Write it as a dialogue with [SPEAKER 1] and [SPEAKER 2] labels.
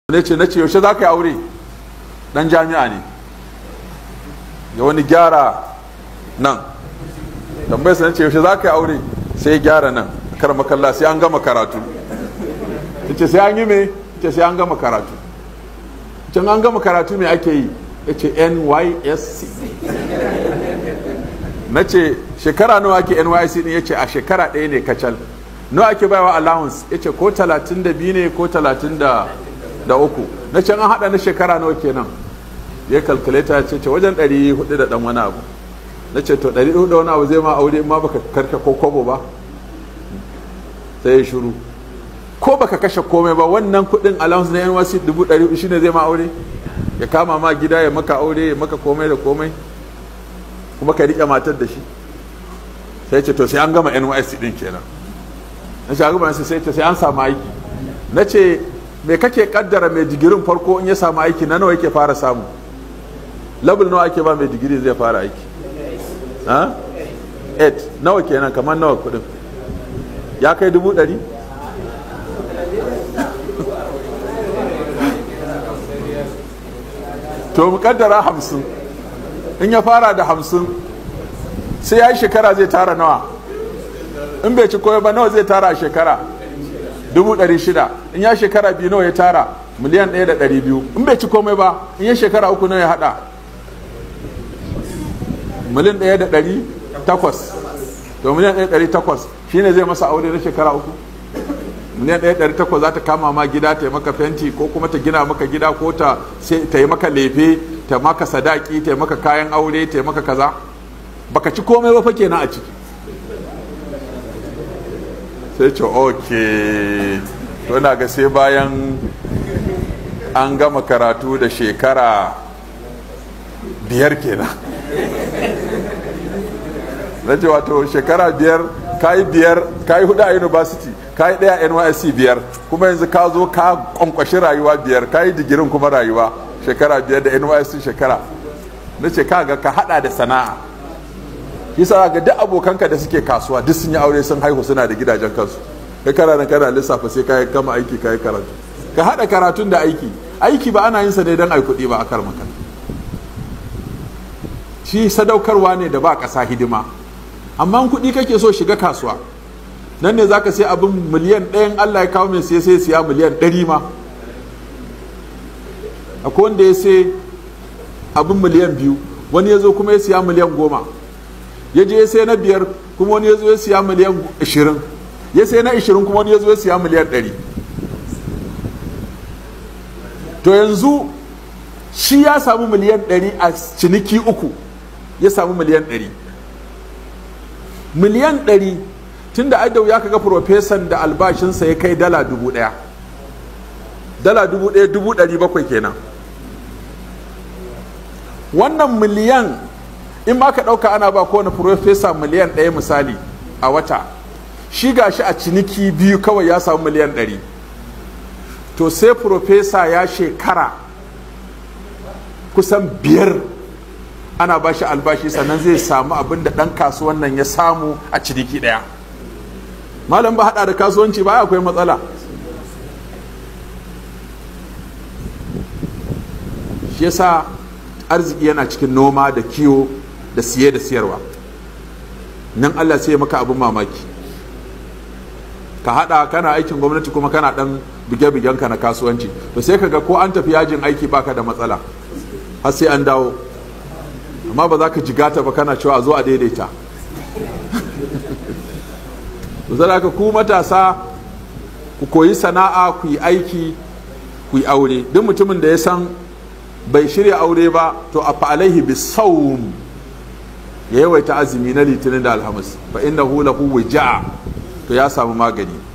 [SPEAKER 1] ne ce na ce yaushe za ka yi aure dan jami'a ne ya wani gyara nan tambayar sa na ce yaushe za ka yi aure sai ya gyara nan kar makalla sai an gama karatu ce sai an yi me ce sai an gama karatu can an gama karatu me ake yi ya ce nysc na ce shekara nawa ake nysc ne ya ce a shekara ɗaya ne kacal nawa ake bayawa allowance ya ce ko 32 ne ko 30 da uku na can an haɗa na shekara nawa kenan ya kalkuleta ce ce wajen 400 da ɗan wani abu na ce to 400 da wani abu zai ma aure ma baka karka ko kwabo ba sai ya shuru ko baka kashe komai ba wannan kuɗin allowance na NYC 400 shine zai ma aure ya kama ma gida ya maka aure ya maka komai da komai kuma ka riƙe matar da shi sai ce to sai an gama NYC din kenan na ce gama sai ce sai an samu aiki na ce me kake kaddara mai digirin farko in ya samu aiki na nawa yake fara samu level nawa ake ba mai digiri zai fara aiki ha 8 nawa kenan kamar nawa kudin ya kai dubu ɗari to mu kaddara hamsin in ya fara da hamsin sai ya yi shekara zai tara nawa in bai ci koyo ba nawa zai tara a shekara dubu ɗari shida in ya shekara biyu nawa ya tara miliyan ɗaya da ɗari biyu in bai ci komai ba in ya shekara uku nawa ya haɗa miliyan ɗaya da ɗari takwas to miliyan ɗaya ɗari takwas shine zai masa aure na shekara uku miliyan ɗaya ɗari takwas za ta kama ma gida ta yi maka fenti ko kuma ta gina maka gida ko ta yi maka lefe ta maka sadaki ta yi maka kayan aure ta yi maka kaza baka ci komai ba fa kenan a ciki sai ce ok to na ga sai bayan an gama karatu da shekara biyar kenan na ce wato shekara biyar kayi biyar kayi hudu a university kayi daya nysc biyar kuma yanzu ka zo ka kwankwashi rayuwa biyar kayi digirin kuma rayuwa shekara biyar da nysc shekara na ce ka ga ka hada da sana'a yasa ga duk abokanka da suke kasuwa duk sun yi aure sun haihu suna da gidajen kansu kai kana nan kana lissafa sai kai gama aiki kai karatu ka hada karatun da aiki aiki ba ana yin sa ne don ai kuɗi ba a kar maka shi sadaukarwa ne da ba ƙasa hidima amma kuɗi kake so shiga kasuwa nan ne zaka sai abin miliyan ɗayan Allah ya kawo mai sai sai siya miliyan ɗari ma akwai wanda ya sai abin miliyan biyu wani ya zo kuma ya siya miliyan goma ya je ya sai na biyar kuma wani ya zo ya siya miliyan ashirin ya sai na ashirin kuma wani ya zo ya siya miliyan ɗari to yanzu shi ya samu miliyan ɗari a ciniki uku ya samu miliyan ɗari miliyan ɗari tun da adau ya kaga profesan da albashinsa ya kai dala dubu ɗaya dala dubu ɗaya dubu ɗari bakwai kenan wannan miliyan in ma ka ɗauka ana ba kowane profesa miliyan ɗaya misali a wata shi gashi a ciniki biyu kawai ya samu miliyan ɗari to sai profesa ya shekara kusan biyar ana ba shi albashi sannan zai samu abin da ɗan kasuwan nan ya samu a ciniki ɗaya malam ba haɗa da kasuwanci ba akwai matsala shi yasa arziki yana cikin noma da kiwo da siye da siyarwa nan Allah sai maka abin mamaki ka hada kana aikin gwamnati kuma kana dan bige-bigen ka na kasuwanci to sai ka ga ko an tafi yajin aiki baka da matsala har sai an dawo amma ba za ka jigata ba kana cewa a zo a daidaita to zara ka ku matasa ku koyi sana'a ku yi aiki ku yi aure duk mutumin da ya san bai shirya aure ba to a fa'alaihi bisawm ya yawaita azumi na litinin da alhamis fa innahu lahu wija to ya samu magani